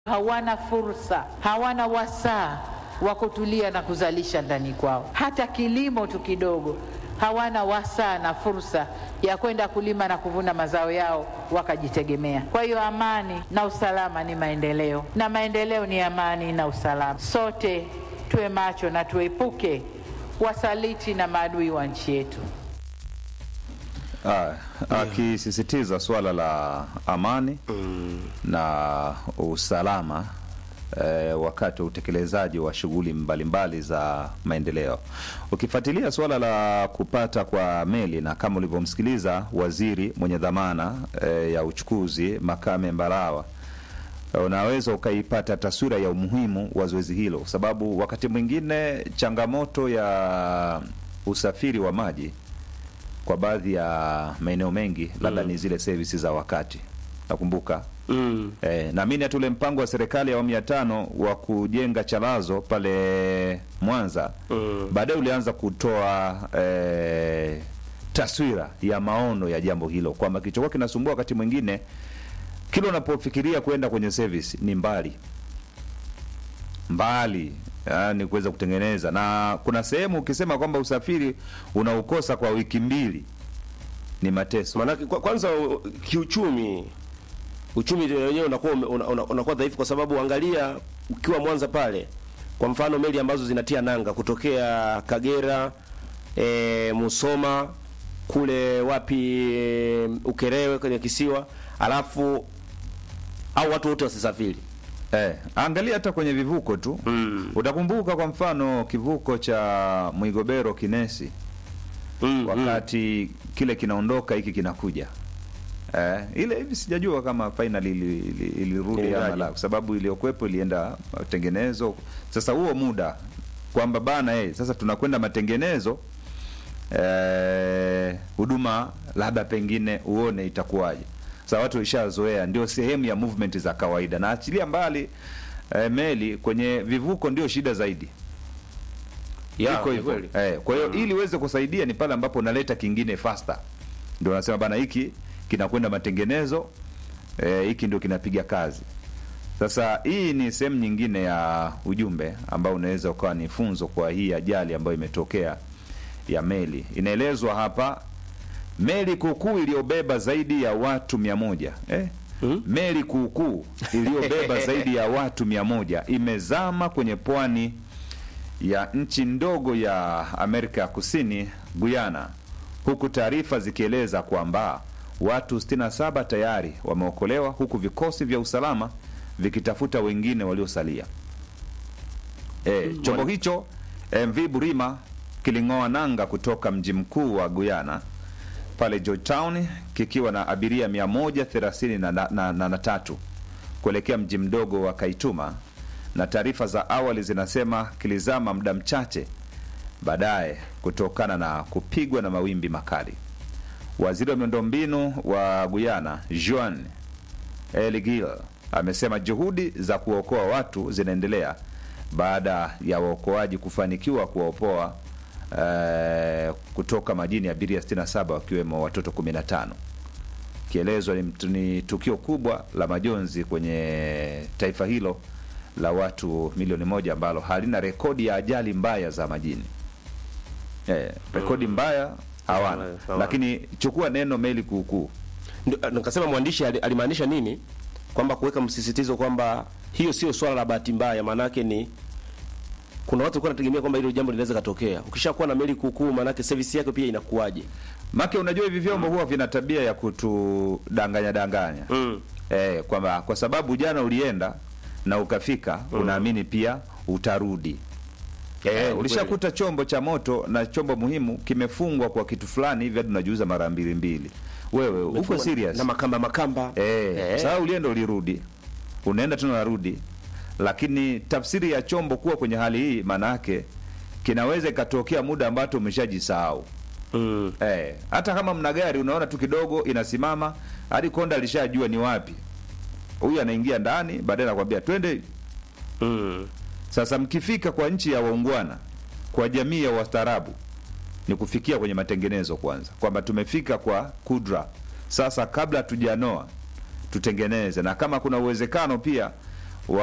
hawana fursa, hawana wasaa wa kutulia na kuzalisha ndani kwao, hata kilimo tu kidogo hawana wasaa na fursa ya kwenda kulima na kuvuna mazao yao wakajitegemea. Kwa hiyo amani na usalama ni maendeleo, na maendeleo ni amani na usalama. Sote tuwe macho na tuepuke wasaliti na maadui wa nchi yetu. Ah, akisisitiza swala la amani na usalama eh, wakati wa utekelezaji wa shughuli mbalimbali za maendeleo. Ukifuatilia swala la kupata kwa meli na kama ulivyomsikiliza waziri mwenye dhamana eh, ya uchukuzi Makame Mbarawa unaweza ukaipata taswira ya umuhimu wa zoezi hilo, kwa sababu wakati mwingine changamoto ya usafiri wa maji kwa baadhi ya maeneo mengi labda ni zile servisi za wakati, nakumbuka Mm. Eh, naamini hata ule mpango wa serikali ya awamu ya tano wa kujenga chalazo pale Mwanza Mm. baadaye ulianza kutoa eh, taswira ya maono ya jambo hilo kwamba kilichokuwa kinasumbua wakati mwingine kila unapofikiria kwenda kwenye service ni mbali mbali yani kuweza kutengeneza na kuna sehemu ukisema kwamba usafiri unaukosa kwa wiki mbili ni mateso Maanake kwa, kwanza u- kiuchumi uchumi wenyewe unakuwa ume- una- una- unakuwa dhaifu kwa sababu angalia ukiwa Mwanza pale kwa mfano meli ambazo zinatia nanga kutokea Kagera e, Musoma kule wapi e, Ukerewe kwenye kisiwa alafu au watu wote wasisafiri Eh, angalia hata kwenye vivuko tu Mm. utakumbuka kwa mfano kivuko cha Mwigobero Kinesi mm, wakati kile kinaondoka hiki kinakuja eh, ile hivi sijajua kama finally ili- ili- ilirudi Iliendaje? ama la, kwa sababu iliyokuwepo ilienda matengenezo. Sasa huo muda kwamba bana eh, sasa tunakwenda matengenezo eh, huduma labda pengine uone itakuwaje. Sasa watu ishazoea, ndio sehemu ya movement za kawaida, na achilia mbali eh, meli kwenye vivuko ndio shida zaidi Ya, iko ni hivyo kweli. eh, kwa hiyo ili uweze kusaidia ni pale ambapo unaleta kingine faster, ndio unasema bana, hiki kinakwenda matengenezo eh, hiki ndio kinapiga kazi. Sasa hii ni sehemu nyingine ya ujumbe ambao unaweza ukawa ni funzo kwa hii ajali ambayo imetokea ya meli. Inaelezwa hapa meli kuukuu iliyobeba zaidi ya watu mia moja eh? Hmm? Meli kuukuu iliyobeba zaidi ya watu mia moja imezama kwenye pwani ya nchi ndogo ya Amerika ya Kusini, Guyana, huku taarifa zikieleza kwamba watu 67 tayari wameokolewa huku vikosi vya usalama vikitafuta wengine waliosalia. E, chombo hicho MV Burima kiling'oa nanga kutoka mji mkuu wa Guyana pale Georgetown kikiwa na abiria 133 na, na, na, na, na tatu kuelekea mji mdogo wa Kaituma, na taarifa za awali zinasema kilizama muda mchache baadaye kutokana na kupigwa na mawimbi makali. Waziri wa miundombinu wa Guyana Juan Eligil amesema juhudi za kuokoa watu zinaendelea baada ya waokoaji kufanikiwa kuwaopoa eh, kutoka majini ya abiria 67 wakiwemo watoto 15. Kielezwa ni, mtu- ni tukio kubwa la majonzi kwenye taifa hilo la watu milioni moja ambalo halina rekodi ya ajali mbaya za majini. Eh, rekodi mbaya hawana, Hawana. lakini chukua neno meli kuukuu Ndio, nikasema mwandishi ali- alimaanisha nini kwamba kuweka msisitizo kwamba hiyo sio swala la bahati mbaya maanake ni kuna watu walikuwa wanategemea kwamba hilo jambo linaweza katokea ukishakuwa na meli kuukuu maanake service yake pia inakuwaje Make unajua hivi vyombo huwa vina tabia ya kutudanganya danganya mm. eh, kwamba kwa sababu jana ulienda na ukafika unaamini pia utarudi. Eh, ulishakuta chombo cha moto na chombo muhimu kimefungwa kwa kitu fulani hivi hadi unajiuza mara mbili mbili. Wewe uko serious? na makamba makamba Eh, Eh. sasa ulienda ulirudi, unaenda tena unarudi, lakini tafsiri ya chombo kuwa kwenye hali hii, maana yake kinaweza ikatokea muda ambato umeshajisahau. mm. Eh, hata kama mna gari unaona tu kidogo inasimama, hadi konda alishajua ni wapi. Huyu anaingia ndani, baadaye anakwambia twende. Mm. Sasa mkifika kwa nchi ya waungwana, kwa jamii ya wastaarabu, ni kufikia kwenye matengenezo kwanza, kwamba tumefika kwa kudra. Sasa kabla tujanoa tutengeneze, na kama kuna uwezekano pia